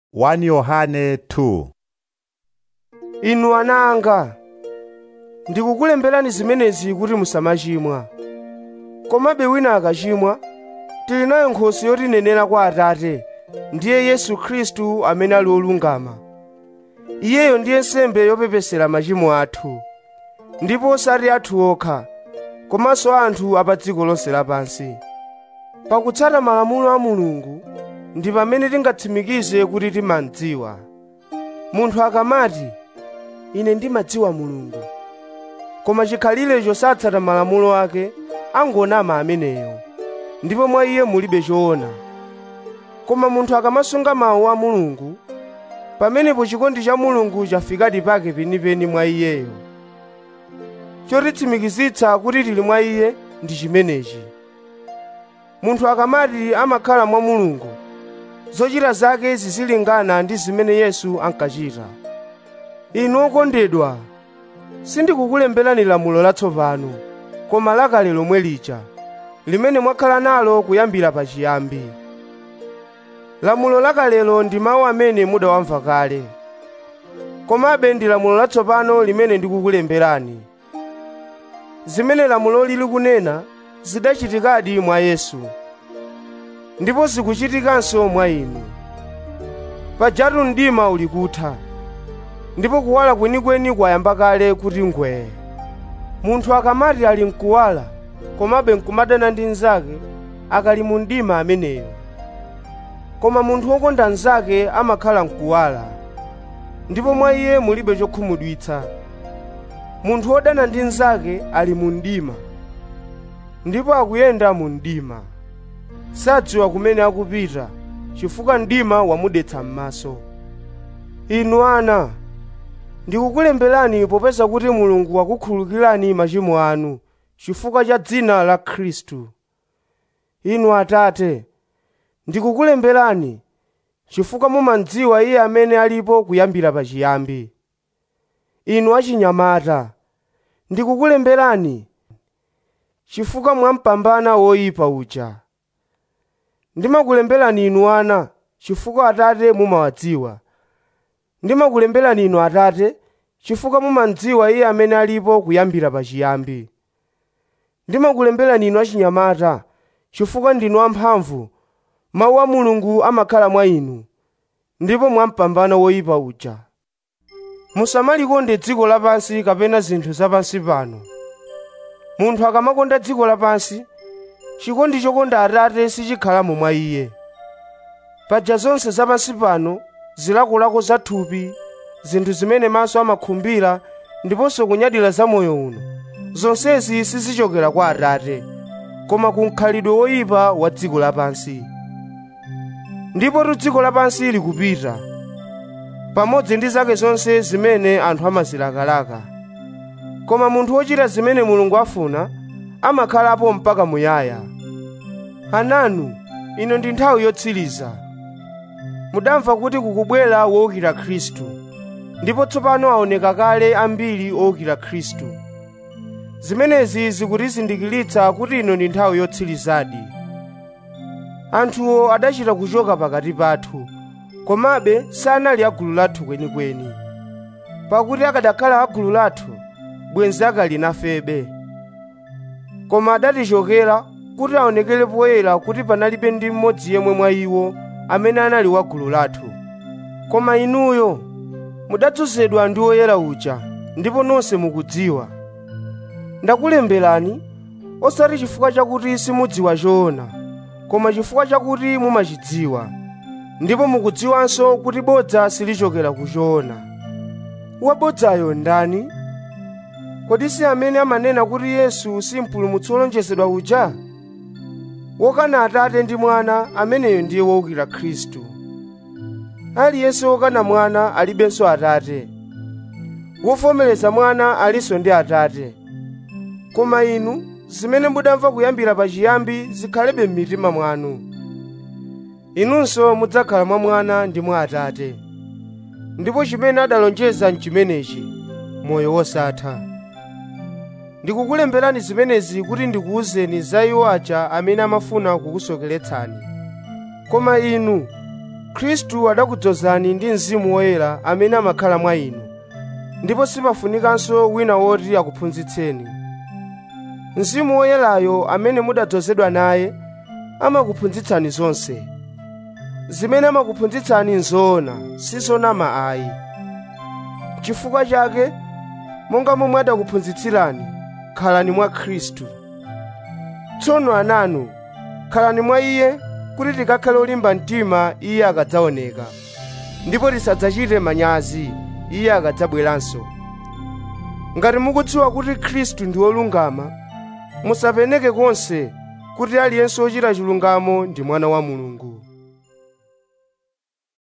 1 Yohane 2 inu ana anga ndikukulemberani zimenezi kuti musamachimwa komabe wina akachimwa tili nayo nkhoswe yotinenera kwa atate ndiye yesu khristu amene ali olungama iyeyo ndiye nsembe yopepesera machimo athu ndipo osati athu okha komanso anthu a pa dziko lonse lapansi pakutsata malamulo a mulungu ndi pamene tingatsimikize kuti timadziwa munthu akamati ine ndimadziwa mulungu koma chikhalirecho satsata malamulo ake angonama ameneyo ndipo mwa iye mulibe choona koma munthu akamasunga mawu a mulungu pamenepo chikondi cha mulungu chafikadi pake penipeni mwa iyeyo chotitsimikizitsa kuti tili mwa iye ndi chimenechi munthu akamati amakhala mwa mulungu zochita zake zizilingana ndi zimene yesu ankachita inu okondedwa sindikukulemberani lamulo latsopano koma lakale lomwe lija limene mwakhala nalo kuyambira pachiyambi lamulo lakalelo ndi mawu amene mudawamva kale komabe ndi lamulo latsopano limene ndikukulemberani zimene lamulo lili kunena zidachitikadi mwa yesu ndipo zikuchitikanso mwa inu pajatu mdima uli kutha ndipo kuwala kwenikweni kwayamba kale kuti ngwee munthu akamati ali mkuwala komabe nkumadana ndi mnzake akali mu mdima ameneyo koma munthu wokonda mnzake amakhala mkuwala ndipo mwa iye mulibe chokhumudwitsa munthu wodana ndi mnzake ali mu mdima ndipo akuyenda mu mdima sadziwa kumene akupita chifukwa mdima wamudetsa m'maso inu ana ndikukulemberani popeza kuti mulungu wakukhululukirani machimo anu chifukwa cha dzina la khristu inu atate ndikukulemberani chifukwa mumadziwa iye amene alipo kuyambira pachiyambi inu achinyamata ndikukulemberani chifukwa mwampambana woyipa uja ndimakulemberani inu ana chifukwa atate mumawadziwa ndimakulemberani inu atate chifukwa mumadziwa iye amene alipo kuyambira pachiyambi ndimakulemberani inu achinyamata chifukwa ndinu amphamvu mawu a mulungu amakhala mwa inu ndipo mwampambana woyipa uja musamalikonde dziko lapansi kapena zinthu zapansi pano munthu akamakonda dziko lapansi chikondi chokonda atate sichikhalamo mwa iye paja zonse zapansi pano zilakolako za thupi zinthu zimene maso amakhumbira ndiponso kunyadira za moyo uno zonsezi sizichokera kwa atate koma ku mkhalidwe woyipa wa dziko lapansi ndipo dziko lapansi likupita pamodzi ndi zake zonse zimene anthu amazilakalaka koma munthu wochita zimene mulungu afuna amakhalapo mpaka muyaya ananu ino ndi nthawi yotsiriza mudamva kuti kukubwera wowukira khristu ndipo tsopano aoneka kale ambiri owukira khristu zimenezi zikutizindikiritsa kuti ino ndi nthawi yotsirizadi anthuwo adachita kuchoka pakati pathu komabe sanali agulu lathu kwenikweni pakuti akadakhala agulu lathu bwenzi akali nafebe koma adatichokera kuti aonekere poyera kuti panalibe ndi mmodzi yemwe mwa iwo amene anali wa gulu lathu koma inuyo mudadzozedwa ndi woyera uja ndipo nonse mukudziwa ndakulemberani osati chifukwa chakuti simudziwa choona koma chifukwa chakuti mumachidziwa ndipo mukudziwanso kuti bodza silichokera ku choona wabodzayo ndani kodi si amene amanena kuti yesu si mpulumutsi wolonjezedwa uja wokana atate ndi mwana ameneyo ndiye wowukira khristu aliyense wokana mwana alibenso atate wovomereza mwana alinso ndi atate koma inu zimene mudamva kuyambira pachiyambi zikhalebe m'mitima mwanu inunso mudzakhala mwa mwana ndi mwa atate ndipo chimene adalonjeza nchimenechi moyo wosatha ndikukulemberani zimenezi kuti ndikuwuzeni za iwo aja amene amafuna kukusokeretsani koma inu khristu adakudzozani ndi mzimu woyera amene amakhala mwa inu ndipo sipafunikanso wina woti akuphunzitseni mzimu woyerayo amene mudadzozedwa naye amakuphunzitsani zonse zimene amakuphunzitsani nzoona sizonama ayi chifukwa chake monga momwe adakuphunzitsirani khalani mwa khristu tsono ananu khalani mwa iye kuti tikakhale olimba mtima iye akadzaoneka ndipo tisadzachite manyazi iye akadzabweranso ngati mukudziwa kuti khristu ndi wolungama musapeneke konse kuti aliyense wochita chilungamo ndi mwana wa mulungu